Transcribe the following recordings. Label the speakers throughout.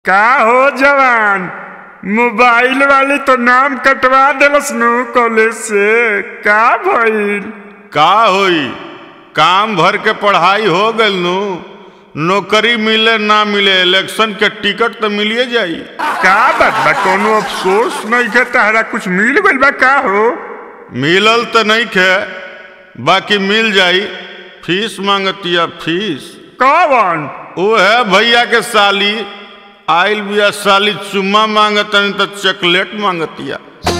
Speaker 1: का हो जवान मोबाइल वाली तो नाम कटवा देलस नु कॉलेज से का भइल
Speaker 2: का होई काम भर के पढ़ाई हो गइल नु नौकरी मिले ना मिले इलेक्शन के टिकट तो मिलिए जाई
Speaker 1: का बात बा कोनो अफसोस नहीं के तहरा कुछ मिल गइल बा का हो
Speaker 2: मिलल तो नहीं खे बाकी मिल जाई फीस मांगतिया फीस
Speaker 1: कौन
Speaker 2: वो है भैया के साली आइल बिया साली चुम्मा मांगतन तो चॉकलेट मांगतिया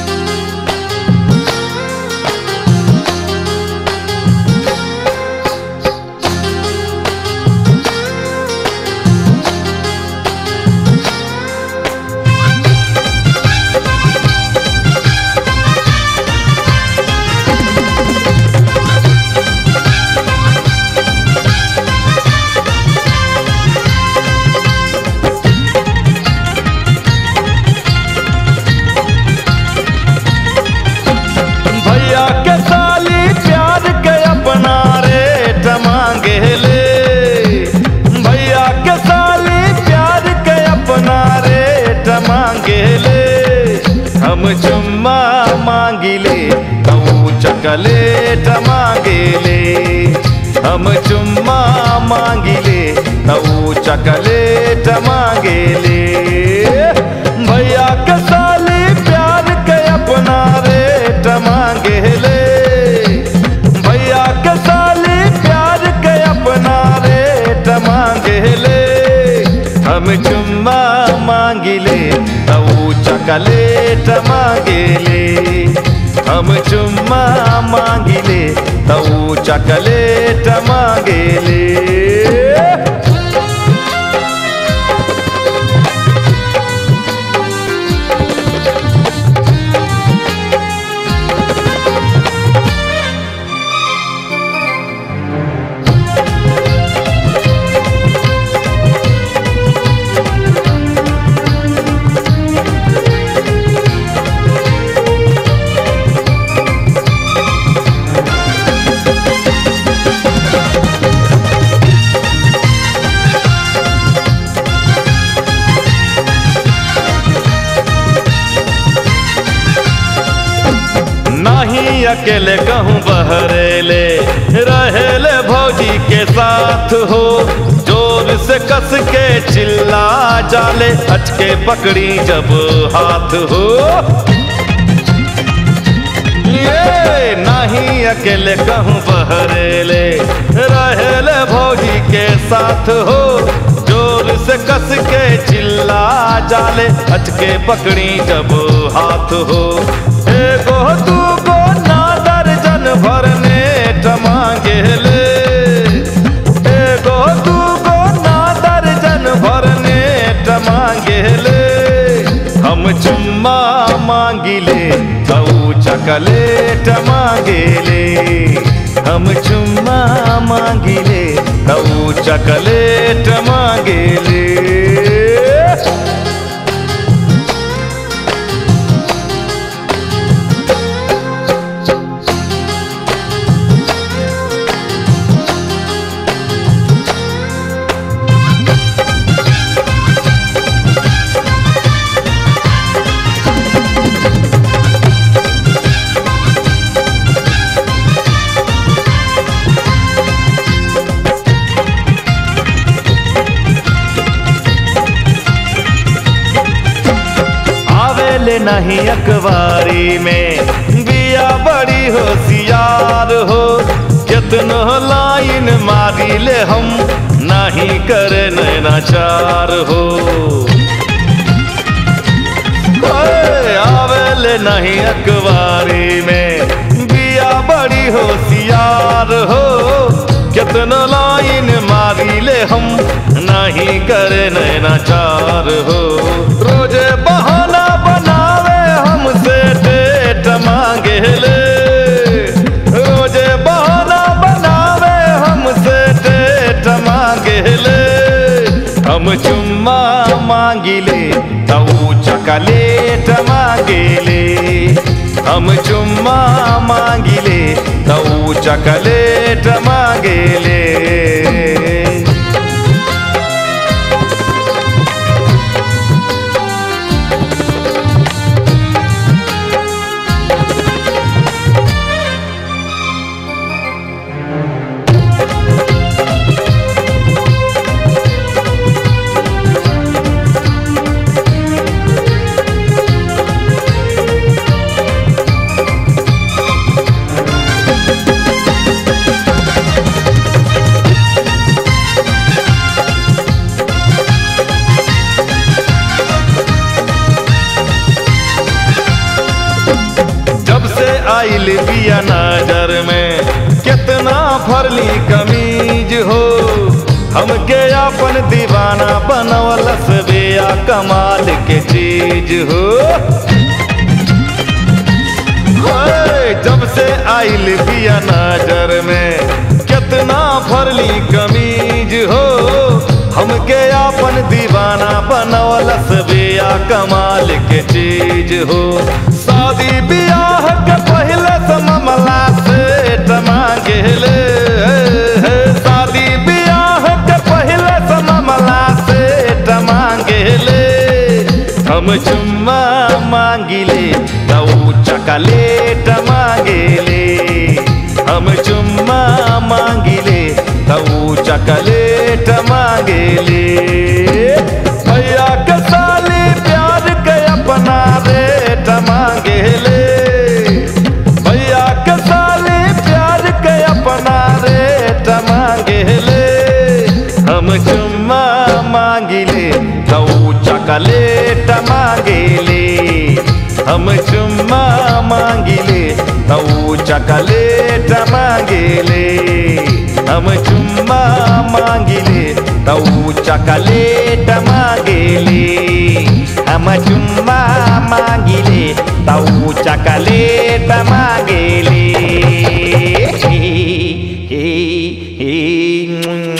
Speaker 3: भैया के साली प्यार के अपना रेट मांगे ले भैया के साली प्यार के अपना रेट मांगे ले हम चुम्मा मांगिले तू चकलेट मांगे ले हम चुम्मा मांगिले तू चकलेट मांगे ले भैया के साली प्यार के अपना रेट मांगे ले भैया के साली प्यार के अपना रेट मांगे ले हम चुम्मा मांगिले तू चकलेट मांगे ले हम चुम्मा मांगिले तू चकलेट मांगे ले नहीं अकेले कहूँ बहरेले रहेले भौजी के साथ हो जोर से कस के चिल्ला जाले अचके पकड़ी जब हाथ हो ये नहीं अकेले कहूँ बहरेले रहेले भौजी के साथ हो जोर से कस के चिल्ला जाले अचके पकड़ी जब हाथ हो एगो दूगो ना दर्जन भरने मांगे ले एगो दूगो ना दर्जन भरने मांगे ले हम चुम्मा मांगिले तू चकलेट मांगेले हम चुम्मा मांगिले तू चकलेट मांगेले आवेले नहीं अखबारी में बिया बड़ी होशियार हो कितनो लाइन मारी ले हम नहीं करे नैनाचार हो ओए, आवेले नहीं अखबारी में बिया बड़ी होशियार हो कितनो लाइन मारी ले हम नहीं करे नैनाचार हो रोजे बहाना बनावे हमसे डेट मांगे ले रोजे बहाना बनावे हमसे डेट मांगे ले हम चुम्मा मांगिले तू चकलेट मांगेले हम चुम्मा मांगिले तू चकलेट मांगेले आइल बिया नजर में कितना फरली कमीज हो हमके अपन दीवाना बनवलस बेया कमाल के चीज हो ओए, जब से आइल बिया नजर में कितना फरली कमीज हो हमके अपन दीवाना बनवलस बेया कमाल के चीज हो शादी बियाह के पहले से मामला से टमांगेले शादी बियाह के पहले से मामला से टमांगेले हम चुम्मा मांगिले तऊ चकलेट मांगेले हम चुम्मा मांगिले तऊ चकलेट मांगेले भैया के साली प्यार के अपना रेट मांगेले भैया के साली प्यार के अपना रेट मांगेले हम चुम्मा मांगिले तऊ चकलेट मांगेले हम चुम्मा मांगिले तऊ चकलेट मांगेले हम चुम्मा मांगिले तऊ चकलेट मांगेले हम चुम्मा मांगिले तऊ चकलेट मांगेले हे हे हे